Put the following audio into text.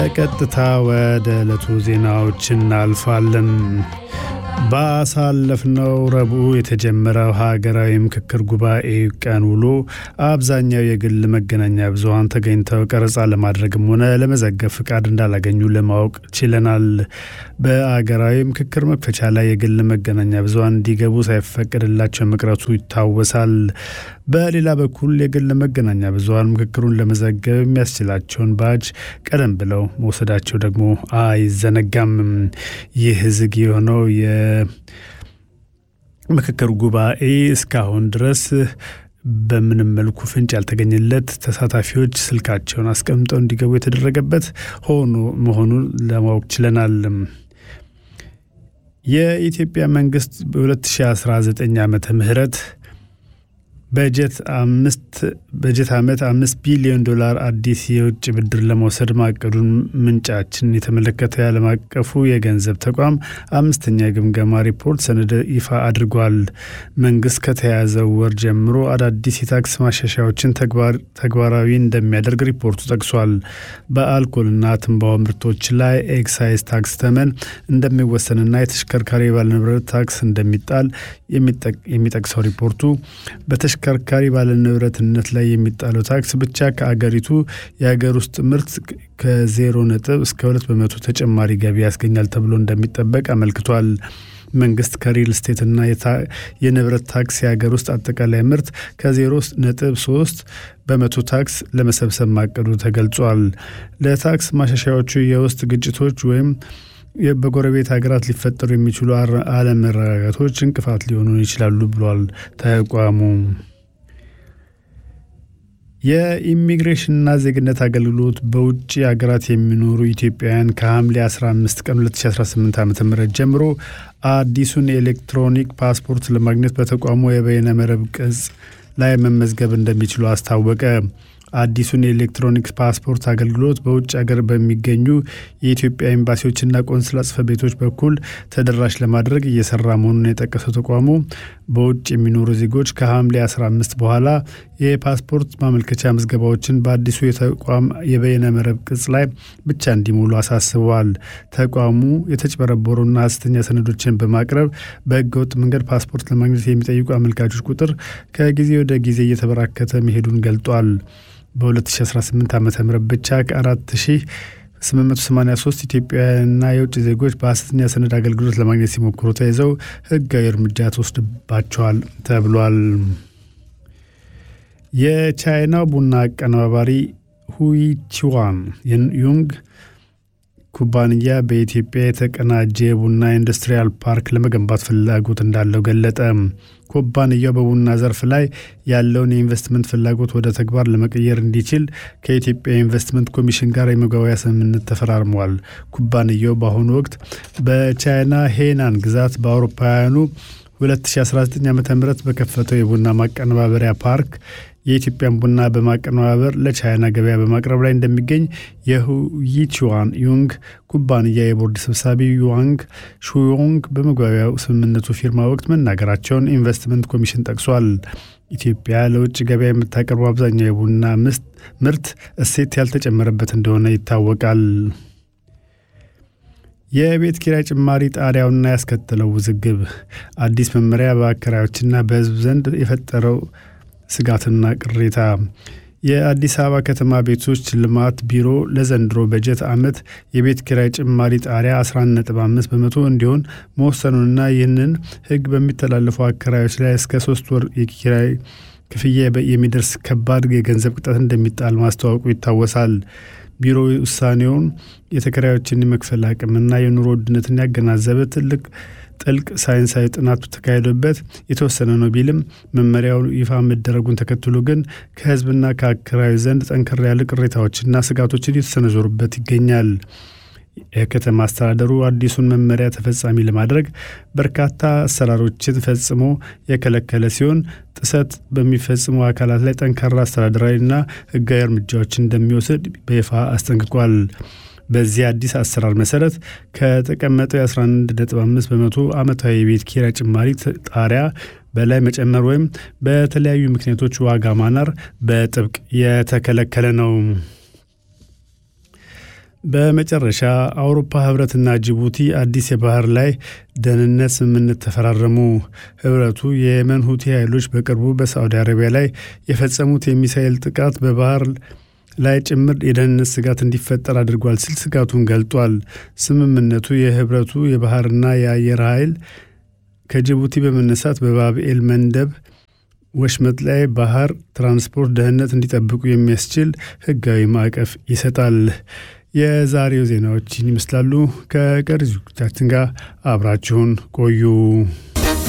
በቀጥታ ወደ ዕለቱ ዜናዎች እናልፋለን። ባሳለፍነው ረቡዕ የተጀመረው ሀገራዊ ምክክር ጉባኤ ቀን ውሎ አብዛኛው የግል መገናኛ ብዙኃን ተገኝተው ቀረጻ ለማድረግም ሆነ ለመዘገብ ፍቃድ እንዳላገኙ ለማወቅ ችለናል። በአገራዊ ምክክር መክፈቻ ላይ የግል መገናኛ ብዙኃን እንዲገቡ ሳይፈቀድላቸው መቅረቱ ይታወሳል። በሌላ በኩል የግል መገናኛ ብዙኃን ምክክሩን ለመዘገብ የሚያስችላቸውን ባጅ ቀደም ብለው መውሰዳቸው ደግሞ አይዘነጋም። ይህ ዝግ የሆነው የምክክር ጉባኤ እስካሁን ድረስ በምንም መልኩ ፍንጭ ያልተገኘለት ተሳታፊዎች ስልካቸውን አስቀምጠው እንዲገቡ የተደረገበት ሆኖ መሆኑን ለማወቅ ችለናል። የኢትዮጵያ መንግስት በ2019 ዓመተ ምህረት በጀት አምስት በጀት ዓመት አምስት ቢሊዮን ዶላር አዲስ የውጭ ብድር ለመውሰድ ማቀዱን ምንጫችን የተመለከተ የዓለም አቀፉ የገንዘብ ተቋም አምስተኛ የግምገማ ሪፖርት ሰነድ ይፋ አድርጓል። መንግስት ከተያዘው ወር ጀምሮ አዳዲስ የታክስ ማሻሻያዎችን ተግባራዊ እንደሚያደርግ ሪፖርቱ ጠቅሷል። በአልኮልና ትንባሆ ምርቶች ላይ ኤክሳይዝ ታክስ ተመን እንደሚወሰንና የተሽከርካሪ ባለንብረት ታክስ እንደሚጣል የሚጠቅሰው ሪፖርቱ ተሽከርካሪ ባለንብረትነት ላይ የሚጣለው ታክስ ብቻ ከአገሪቱ የሀገር ውስጥ ምርት ከዜሮ ነጥብ እስከ ሁለት በመቶ ተጨማሪ ገቢ ያስገኛል ተብሎ እንደሚጠበቅ አመልክቷል። መንግስት ከሪል ስቴትና የንብረት ታክስ የሀገር ውስጥ አጠቃላይ ምርት ከዜሮ ነጥብ ሶስት በመቶ ታክስ ለመሰብሰብ ማቀዱ ተገልጿል። ለታክስ ማሻሻያዎቹ የውስጥ ግጭቶች ወይም በጎረቤት ሀገራት ሊፈጠሩ የሚችሉ አለመረጋጋቶች እንቅፋት ሊሆኑ ይችላሉ ብሏል ተቋሙ። የኢሚግሬሽንና ዜግነት አገልግሎት በውጭ ሀገራት የሚኖሩ ኢትዮጵያውያን ከሐምሌ 15 ቀን 2018 ዓ ም ጀምሮ አዲሱን የኤሌክትሮኒክ ፓስፖርት ለማግኘት በተቋሙ የበይነ መረብ ቅጽ ላይ መመዝገብ እንደሚችሉ አስታወቀ። አዲሱን የኤሌክትሮኒክስ ፓስፖርት አገልግሎት በውጭ ሀገር በሚገኙ የኢትዮጵያ ኤምባሲዎችና ቆንስላ ጽሕፈት ቤቶች በኩል ተደራሽ ለማድረግ እየሰራ መሆኑን የጠቀሰው ተቋሙ በውጭ የሚኖሩ ዜጎች ከሐምሌ 15 በኋላ የፓስፖርት ማመልከቻ ምዝገባዎችን በአዲሱ የተቋም የበይነ መረብ ቅጽ ላይ ብቻ እንዲሞሉ አሳስበዋል። ተቋሙ የተጭበረበሩና ሐሰተኛ ሰነዶችን በማቅረብ በሕገወጥ መንገድ ፓስፖርት ለማግኘት የሚጠይቁ አመልካቾች ቁጥር ከጊዜ ወደ ጊዜ እየተበራከተ መሄዱን ገልጧል። በ2018 ዓ ም ብቻ ከ4883 ኢትዮጵያውያንና የውጭ ዜጎች በሐሰተኛ ሰነድ አገልግሎት ለማግኘት ሲሞክሩ ተይዘው ሕጋዊ እርምጃ ተወስድባቸዋል ተብሏል። የቻይናው ቡና አቀነባባሪ ሁይቺዋን ዩንግ ኩባንያ በኢትዮጵያ የተቀናጀ የቡና ኢንዱስትሪያል ፓርክ ለመገንባት ፍላጎት እንዳለው ገለጠ። ኩባንያው በቡና ዘርፍ ላይ ያለውን የኢንቨስትመንት ፍላጎት ወደ ተግባር ለመቀየር እንዲችል ከኢትዮጵያ ኢንቨስትመንት ኮሚሽን ጋር የመግባቢያ ስምምነት ተፈራርመዋል። ኩባንያው በአሁኑ ወቅት በቻይና ሄናን ግዛት በአውሮፓውያኑ 2019 ዓ ም በከፈተው የቡና ማቀነባበሪያ ፓርክ የኢትዮጵያን ቡና በማቀነባበር ለቻይና ገበያ በማቅረብ ላይ እንደሚገኝ የይቺዋን ዩንግ ኩባንያ የቦርድ ሰብሳቢ ዩዋንግ ሹዮንግ በመግባቢያው ስምምነቱ ፊርማ ወቅት መናገራቸውን ኢንቨስትመንት ኮሚሽን ጠቅሷል። ኢትዮጵያ ለውጭ ገበያ የምታቀርበው አብዛኛው የቡና ምርት እሴት ያልተጨመረበት እንደሆነ ይታወቃል። የቤት ኪራይ ጭማሪ ጣሪያውና ያስከተለው ውዝግብ አዲስ መመሪያ በአከራዮችና በሕዝብ ዘንድ የፈጠረው ስጋትና ቅሬታ የአዲስ አበባ ከተማ ቤቶች ልማት ቢሮ ለዘንድሮ በጀት ዓመት የቤት ኪራይ ጭማሪ ጣሪያ 11.5 በመቶ እንዲሆን መወሰኑንና ይህንን ሕግ በሚተላለፉ አከራዮች ላይ እስከ ሶስት ወር የኪራይ ክፍያ የሚደርስ ከባድ የገንዘብ ቅጣት እንደሚጣል ማስታወቁ ይታወሳል። ቢሮ ውሳኔውን የተከራዮችን የመክፈል አቅምና የኑሮ ውድነትን ያገናዘበ ትልቅ ጥልቅ ሳይንሳዊ ጥናት ተካሂዶበት የተወሰነ ነው ቢልም መመሪያው ይፋ መደረጉን ተከትሎ ግን ከህዝብና ከአከራዩ ዘንድ ጠንከር ያለ ቅሬታዎችና ስጋቶችን እየተሰነዘሩበት ይገኛል። የከተማ አስተዳደሩ አዲሱን መመሪያ ተፈጻሚ ለማድረግ በርካታ አሰራሮችን ፈጽሞ የከለከለ ሲሆን ጥሰት በሚፈጽሙ አካላት ላይ ጠንካራ አስተዳደራዊና ህጋዊ እርምጃዎችን እንደሚወስድ በይፋ አስጠንቅቋል። በዚህ አዲስ አሰራር መሰረት ከተቀመጠው የ11.5 በመቶ ዓመታዊ የቤት ኪራይ ጭማሪ ጣሪያ በላይ መጨመር ወይም በተለያዩ ምክንያቶች ዋጋ ማናር በጥብቅ የተከለከለ ነው። በመጨረሻ አውሮፓ ህብረትና ጅቡቲ አዲስ የባህር ላይ ደህንነት ስምምነት ተፈራረሙ። ህብረቱ የየመን ሁቲ ኃይሎች በቅርቡ በሳዑዲ አረቢያ ላይ የፈጸሙት የሚሳኤል ጥቃት በባህር ላይ ጭምር የደህንነት ስጋት እንዲፈጠር አድርጓል ሲል ስጋቱን ገልጧል። ስምምነቱ የህብረቱ የባህርና የአየር ኃይል ከጅቡቲ በመነሳት በባብኤል መንደብ ወሽመጥ ላይ ባህር ትራንስፖርት ደህንነት እንዲጠብቁ የሚያስችል ህጋዊ ማዕቀፍ ይሰጣል። የዛሬው ዜናዎችን ይመስላሉ። ከቀሪ ዝግጅታችን ጋር አብራችሁን ቆዩ።